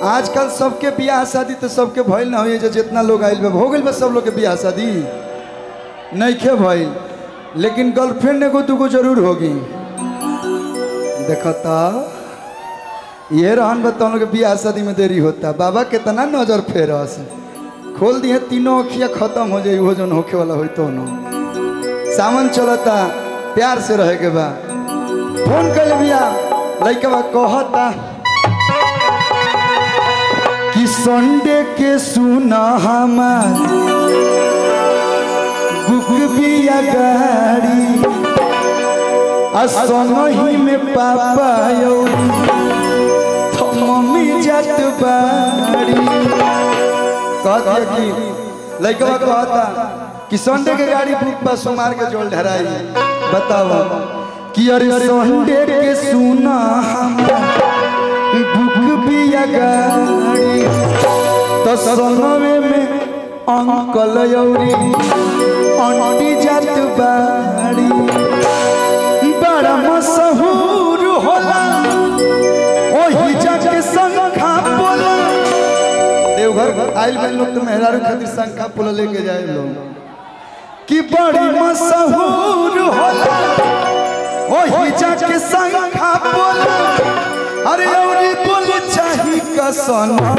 आजकल सबके बियाह शादी तो सबके भइल ना होइए जे जितना लोग आइल बा हो गइल बा सब लोग के बियाह शादी नइखे भइल लेकिन गर्लफ्रेंड एगो दूगो जरूर होगी देखता ये रहन बा तुम लोग के बियाह शादी में देरी होता बाबा कितना नजर फेरस खोल दिए तीनों अखिया खत्म हो जाई वो जन होखे वाला होई तो न सावन चलता प्यार से रहे के बा फोन कर बिया लइका बा कहता कि संडे के सुना हमार बुक बिया गाड़ी आ संगही में पापा यौरी तो मम्मी जात बाड़ी कहता कि लइका कहता कि संडे के गाड़ी बुक पर सोमार के जोल ढराई बताओ कि अरे संडे के सुना हमार बुक बिया गाड़ी तो संगमे में अंकल यौरी आंटी जात बाड़ी बड़ा मशहूर होला ओही जाके संखा बोला देवघर आइल बन लोग तो मेहरारू खातिर संखा पोला लेके जाए लोग कि बड़ी मशहूर होला ओही जाके संखा बोला अरे औरी बोल चाही कसना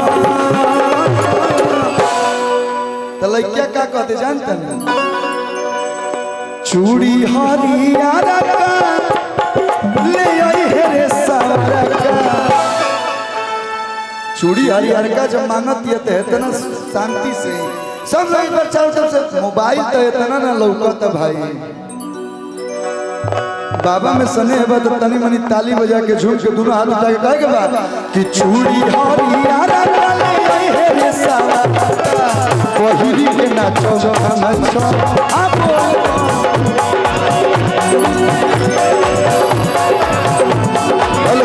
तो लइका का कहते जानते हैं चूड़ी हरियारा का ले आई है रे सारा का चूड़ी हरियर का जब मांगत ये तो इतना शांति से सब लोग पर चारों तरफ से मोबाइल तो इतना ना लौकत भाई बाबा में सने है तो तनी मनी ताली बजा के झूम के दोनों हाथ उठा के कहे के बाद कि चूड़ी हरियारा का ले आई है रे सारा पहिरी के नाचो हम छो आपो हेलो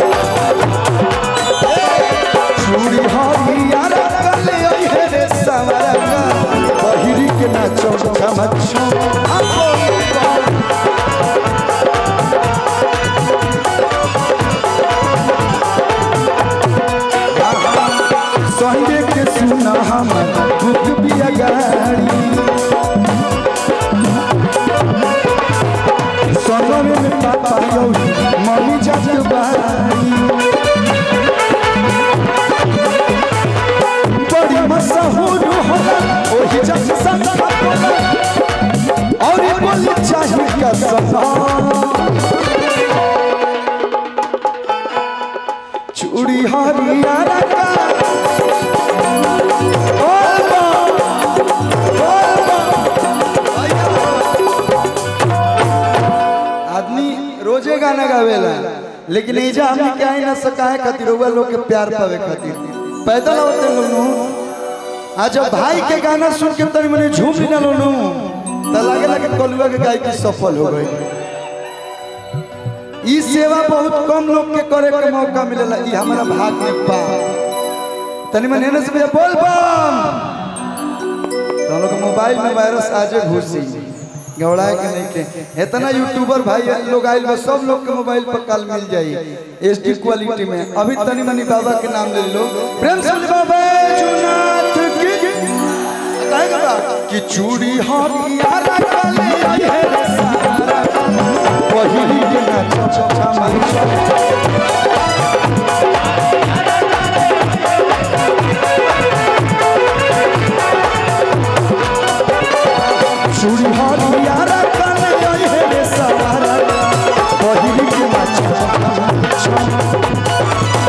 चूड़ी हरियारा का ले आई है रे सारा का पहिरी के नाचो हम छो आपो संडे के सुना हमर बुक बिया गाड़ी सनमे में पापा यौरी मम्मी जात बारी बड़ी मशहूर होला ओही जग संखा बोला और ये बोली चाहिए का सना चूड़ी हरियारा का आदमी रोजे गाना गावेला लेकिन एजा हमने क्या ही ना सका है खातिर रउआ लोग के प्यार पावे खातिर पैदल होते लोग नु आज जब भाई के गाना सुन के तनी मने झूम भी ना लो नु त लागे लगे कलुआ के गायकी सफल हो गई ई सेवा बहुत कम लोग के करे के मौका मिलेला ई हमारा भाग में बा तनी मने एने से भैया बोल बम तो हम लोग के मोबाइल में वायरस आजे घुसी गवड़ाए के नहीं के इतना यूट्यूबर भाई लोग आइल बा सब लोग के मोबाइल पर कल मिल जाई एचडी क्वालिटी में अभी तनी मनी बाबा के नाम ले लो प्रेम से बोले बाबा जुनाथ की कहेगा बा कि चूड़ी हरियारा काले आई है रे सारा पहिली के नाच छमा चूड़ी हरियारा काले आई है रे सारा पहिली के नाच छमा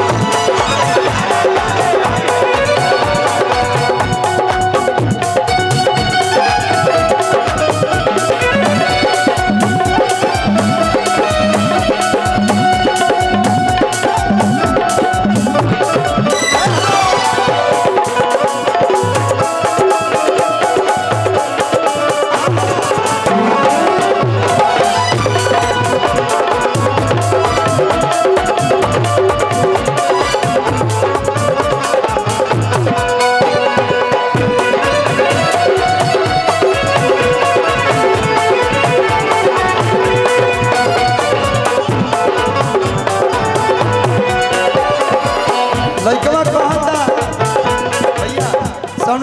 लइकवा कहता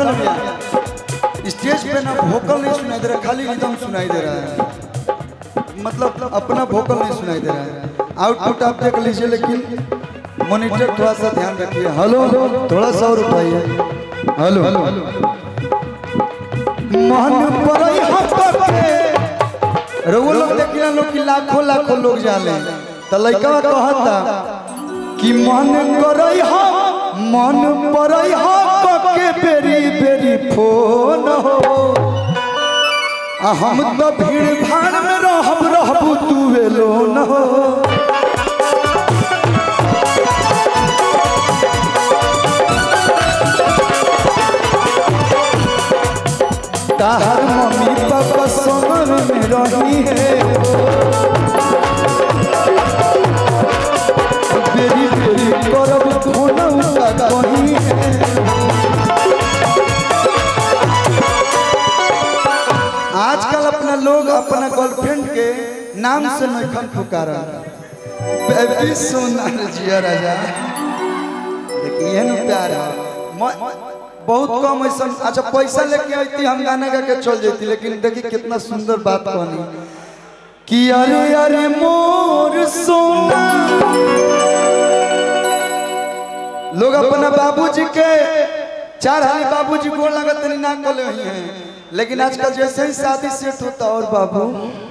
भैया स्टेज पे ना वोकल नहीं सुनाई दे रहा खाली रिदम सुनाई दे रहा है मतलब अपना वोकल नहीं सुनाई दे रहा है आउटपुट आप देख लीजिए लेकिन मॉनिटर थोड़ा सा ध्यान रखिए हेलो थोड़ा सा और उठाइए हेलो मन परई हपके रउआ लोग देखिए लोग कि लाखों लाखों लोग जाले त लइका कहता कि मन करई हम मन परई हम के बेरी बेरी फोन हो आ हम तो भीड़ भाड़ में रहब रहबू तू एलो न हो ताहर मम्मी पापा समर में रही है बेरी बेरी करब फोन उनका कहीं है आजकल अपना लोग अपना गर्लफ्रेंड के नाम से नखन पुकारा बेबी सोना जिया राजा देखिए ना प्यार है मैं- बहुत कम ऐसा अच्छा पैसा लेके आती हम गाना गा के चल जाती लेकिन देखिए कितना सुंदर बात कहनी कि अरे अरे मोर सोना लोग अपना बाबूजी के चार हाली बाबूजी गोड़ लगत नहीं ना कोले हुई हैं लेकिन आजकल जैसे ही शादी सेट होता और बाबू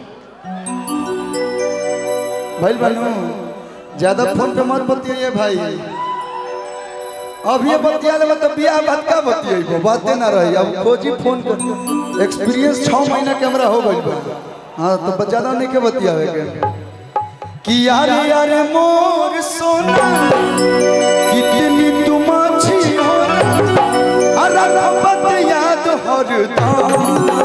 भाई बनू ज्यादा फोन पे मत बतियाइए भाई अब ये बतिया लेबे तो बियाह बात का बतियाइबो बाते ना रही अब खोजी फोन कर एक्सपीरियंस 6 महीना के हमरा हो गइल बा हां तो ज्यादा नहीं के बतियावे के कि यारे यारे मोर सोना कितनी तुम अच्छी हो अरे रब्बत याद हरदम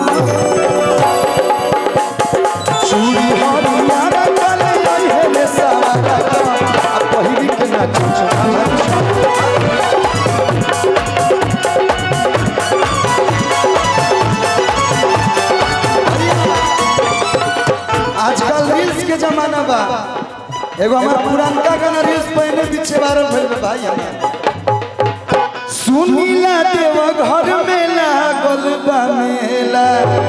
चूड़ी हरियारा कले आई है ले सारा आ पहिरी के ना चुचुना आजकल रील्स के जमाना बा एगो हमार पुरानका गाना रील्स पहले पीछे वायरल भइल बा भाई हमार सुनीला देव घर में लागल बा मेला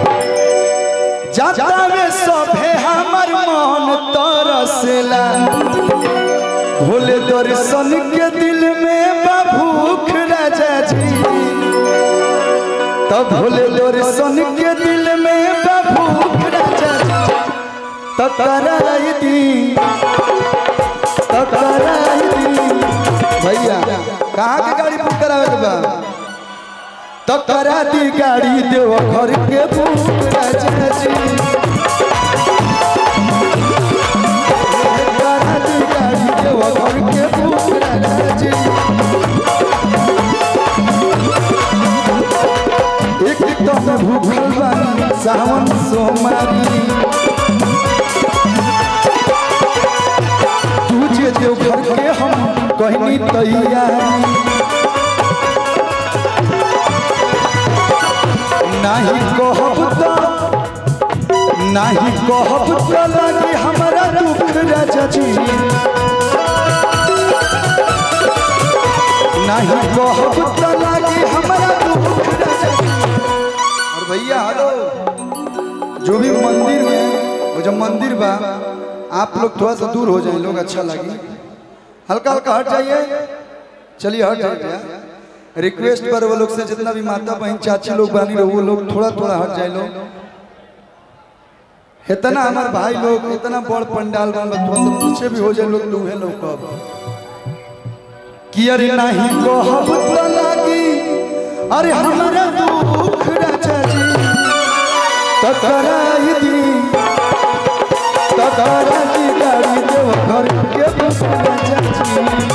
जाता में सभे हमर मन तरसेला भोले दर्शन के दिल में बा भूख राजा जी तब भोले दर्शन के दिल में बा भूख राजा जी तकराई दी तकराई दी भैया कहाँ के गाड़ी बुक करावे के बा तकरा दी गाड़ी देव घर के बुक राजा जी तकरा दी गाड़ी देव घर के बुक राजा जी एक दम भूखल बानी सावन सोमारी तुझे देव घर के हम कहनी तैयारी नहीं कहब तो नहीं कहब तो लगे हमारा दुख राजा जी नहीं कहब तो लगे हमारा दुख राजा जी और भैया हेलो जो भी मंदिर में वो जो मंदिर बा आप लोग थोड़ा सा दूर हो जाए लोग अच्छा लगे हल्का हल्का हट जाइए चलिए हट जाइए रिक्वेस्ट पर वो लोग से जितना भी माता बहन चाची लोग बानी रहो वो लोग थोड़ा थोड़ा हट जाए लोग इतना हमारे भाई लोग इतना बड़ पंडाल बन थोड़ा सा पीछे भी हो जाए लोग तो उहे लोग कब कि अरे नहीं कहब तो लागी अरे हमारा दुख राजा जी तकराई दी तकरा दी गाड़ी देव घर के बुक राजा जी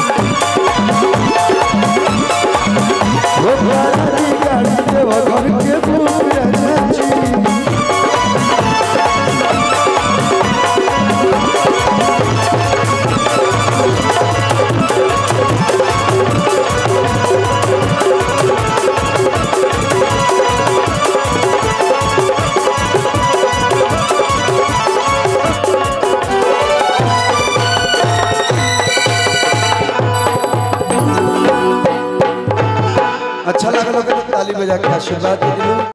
वो तकरा दी गाड़ी देव घर के बुक राजा जी अच्छा लगा लोग ताली बजा के आशीर्वाद दे दिलो